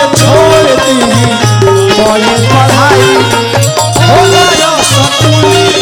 छोड़ दी कोई पढ़ाई हो गया सकूल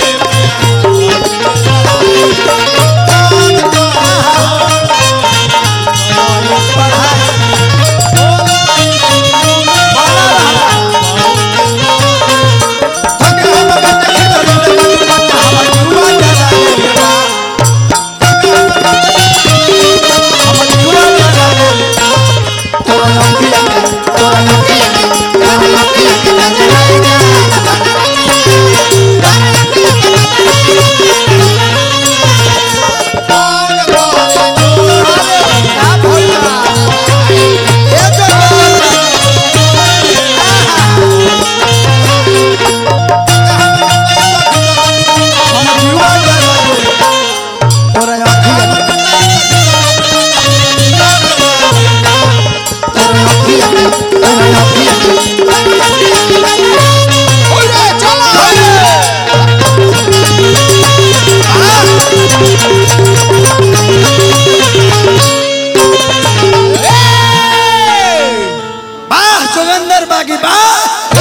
वाह जोगेंद्र बागी वाह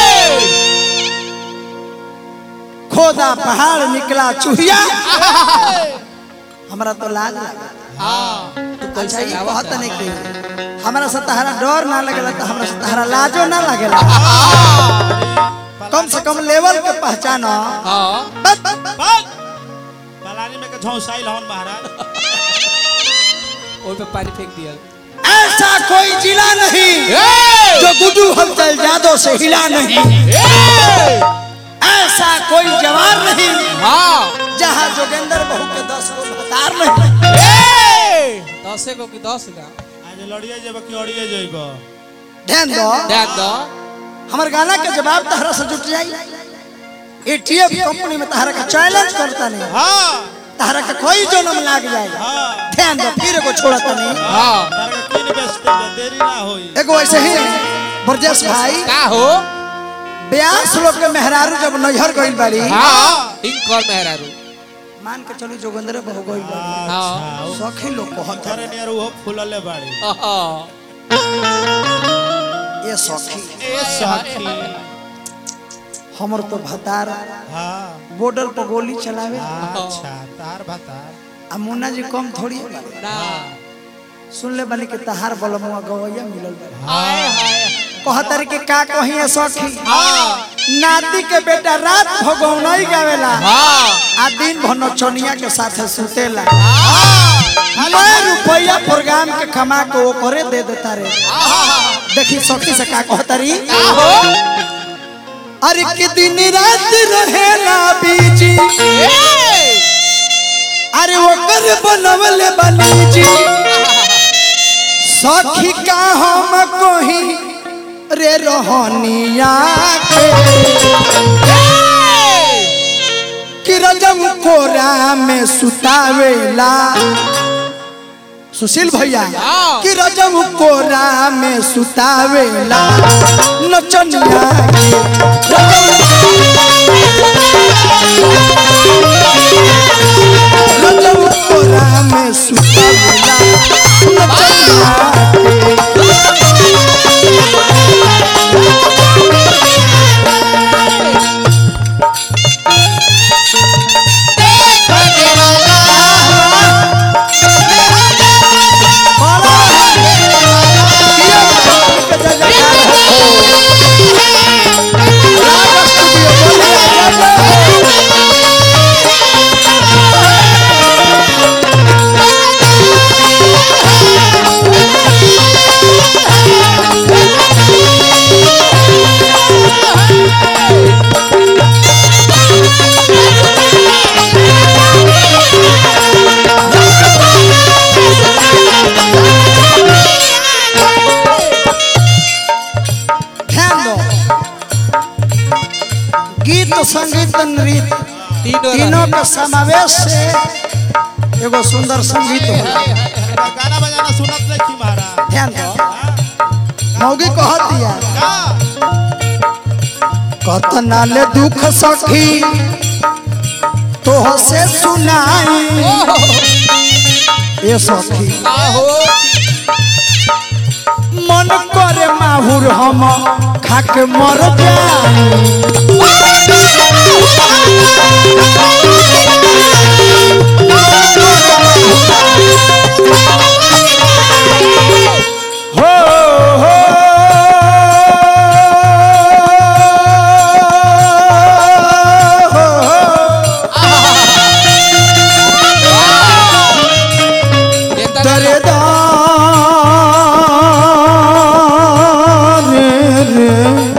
खोदा पहाड़ निकला चूहिया हमरा तो लाज लगा तू अच्छा ये कहत नहीं कि हमरा से तहरा डर ना लगेला तो हमरा से तहरा लाजो ना लगेला कम से कम लेवल के पहचान पलानी में के झौसाइल हन महाराज ओइ पे पानी फेंक दिया ऐसा कोई जिला नहीं जो गुड्डू हलचल जादव से हिला नहीं ऐसा कोई जवान नहीं हाँ जहाँ जोगेंद्र बहू के दस को हतार नहीं दसे को कि दस का आज लड़िए जेब कि अड़िए जेब ध्यान दो ध्यान दो हमारे गाना के जवाब तहरा से जुट जाई एटीएफ कंपनी में तहरा का चैलेंज करता नहीं हाँ तहरा का कोई जन्म लाग जाएगा हाँ ध्यान दो फिर एगो छोड़ता नहीं हाँ तार के किन बेचते बे, देरी ना होई एगो ऐसे ही ब्रजेश भाई का हो ब्यास लोग के मेहरारू जब नैहर गइल बाड़ी हाँ इनकर मेहरारू मान के चली जोगेंद्र बहू गइल बाड़ी हाँ सखी लोग कहत करे नियर वो फूलले बाड़ी हाँ ये सखी ए सखी हमर तो भतार हाँ बॉर्डर पर गोली चलावे अच्छा तार भातार आ मुन्ना जी कम थोड़ी है बाड़ी। ना सुन ले बानी कि तहार बलमुआ गवैया मिलल बाड़ी हाय हाय कहतर के का कही है सखी हाँ नाती के बेटा रात भगौनई गावेला हाँ आ दिन भर नचनिया के साथे सुतेला मैं रुपया प्रोग्राम के कमा के वो करे दे देता रे देखी सखी से का कहतरी का हो अरे के दिन रात रहेला बीजी अरे वो कर बनवले बनी जी सखी का हम कोही रे रोहनिया के कि रजम कोरा में सुतावेला सुशील भैया हाँ। कि रजम कोरा में सुतावेला नचनिया के रजम कोरा में सुतावेला नचनिया ध्यान दो गीत संगीत नृत्य तीनों तीनों के समावेश से एगो सुंदर संगीत हो गाना बजाना सुनत नहीं की महाराज ध्यान दो मौगी कहत दिया कतना ले दुख सखी तोह से सुनाई ए सखी का हो मन करे माँ माहुर हम खाके मर जाई हो हो हो इतना दरेदार रे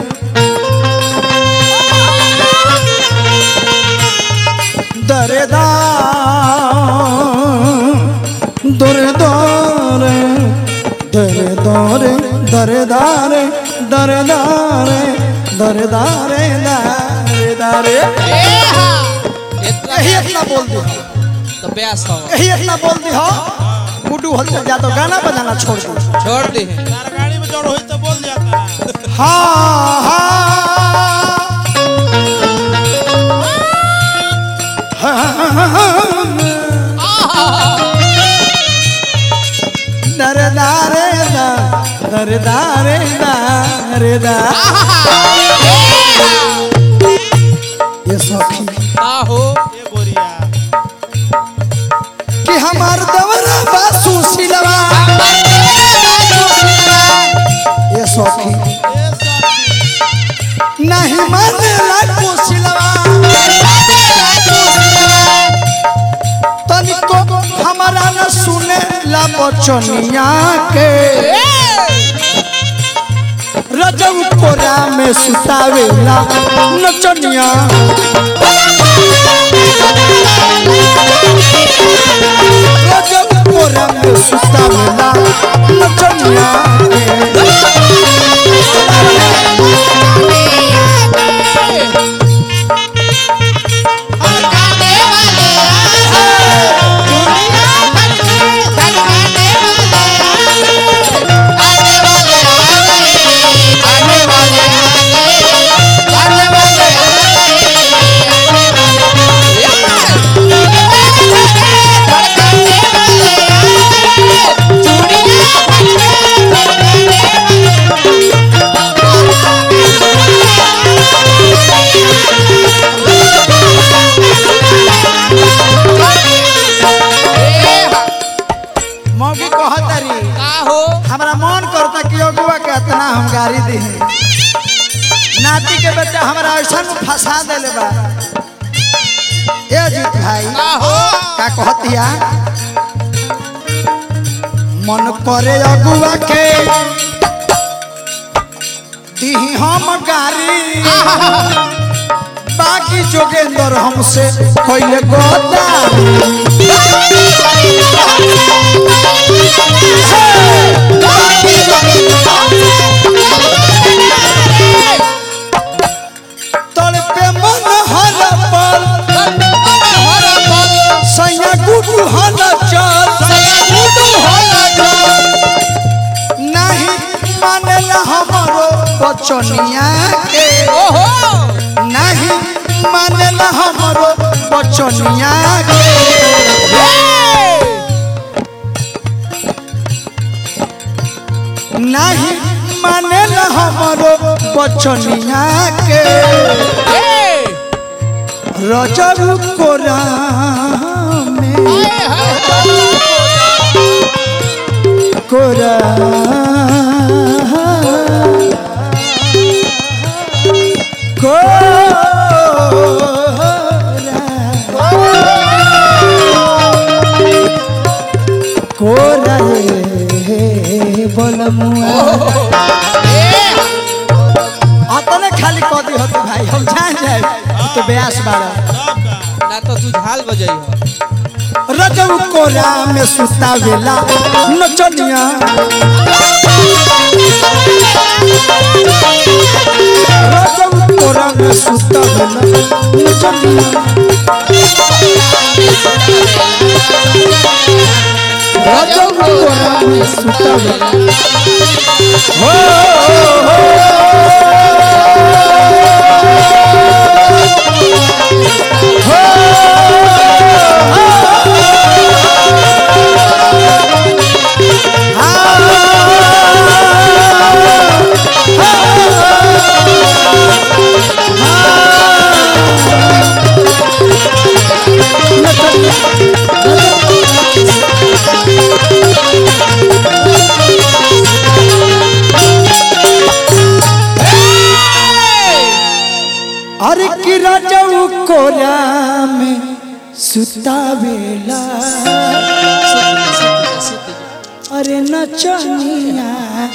दरेदार दरेदार दरेदार दरेदार दरेदार दरेदार इतना यही इतना बोल दी तो ब्यास हो यही इतना बोल दी हो गुड्डू हलचल जा तो गाना बजाना छोड़ दो छोड़ दी तार गाड़ी में जोड़ होई तो बोल जाता हाँ हाँ दरदारे दा दरदारे दारे दा ये सखी ना हो ए गोरिया कि हमार दवरा बासु सिलवा ये सखी ए सखी नहीं माने लाको सिलवा तनिको हमारा न सुने ला बचनिया के रजब कोरा में सुतावेला नचनिया रजब कोरा में सुतावेला नचनिया के मौगी कहतरी का हो हमरा मन करता कि अगुआ के इतना हम गाड़ी दी नाती के बेटा हमरा ऐसा फंसा देले बा ए जीत भाई का हो का कहतिया मन करे अगुआ के दीही हम गाड़ी बाकी जोगेंद्र हमसे कोई गोदारी तड़ पे मन हर पल सैया गुडू हल चल नहीं मानेला हमारो बचनिया के ओहो नहीं मानेला हमारो बचनिया के नहीं मानेला हमारो बचनिया के रजब कोरा में कोरा कोरा रे बोलमुआ अतने खाली कदी होती भाई हम जान जाए तो ब्यास बाड़ा सब का ना तो तू झाल बजाई हो रजब कोरा में सुता वेला नचनिया रजब कोरा में सुता वेला नचनिया रजब कोरा में सुता वेला हो हो कोरा में सुतावेला अरे नचनिया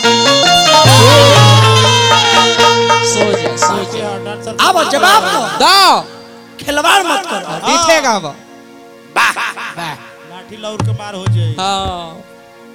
सो जा सो जा क्या डांसर अब जवाब दो दो खिलवाड़ मत करो पीछे गाव लाठी लौर के मार हो जाए हाँ